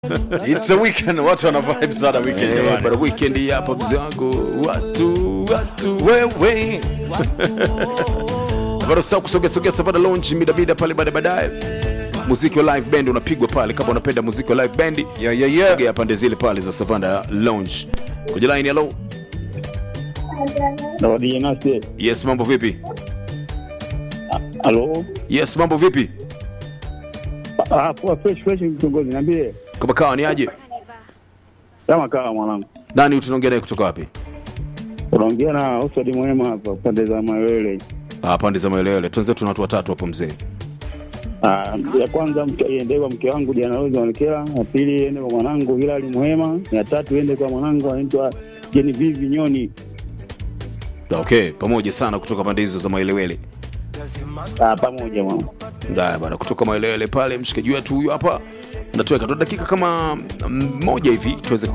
It's a weekend, watu wana vibe sana weekend Eh, jamani. bado weekend hii hapa mzee wangu watu watu Wewe bado sasa kusogea sogea Savana Lounge mida mida pale baadaye baadaye muziki wa live band unapigwa pale kama unapenda muziki wa live band Yeah, yeah, yeah. sogea pande zile pale za Savana Lounge kwenye line hello Zawadi nasi. yes mambo vipi Halo. yes mambo vipi Ah, poa fresh fresh mtongozi niambie. kama kawa ni aje Kama kawa mwanangu. nani tunaongea naye kutoka wapi Unaongea na Oswald Mwema hapa pande za Mawele. ah pande za maelewele tuanze tuna watu watatu hapo mzee Ah, ya kwanza mke iende kwa mke wangu Diana Rose Wanekela, ya pili iende kwa mwanangu Hilali Mwema, ya tatu iende kwa mwanangu anaitwa Genevieve Nyoni. okay pamoja sana kutoka pande hizo za maelewele Ah, pamoja mwana. Ndaya bana, kutoka maelewele pale, mshikaji wetu huyu hapa natuweka tu dakika kama mm, moja hivi tuweze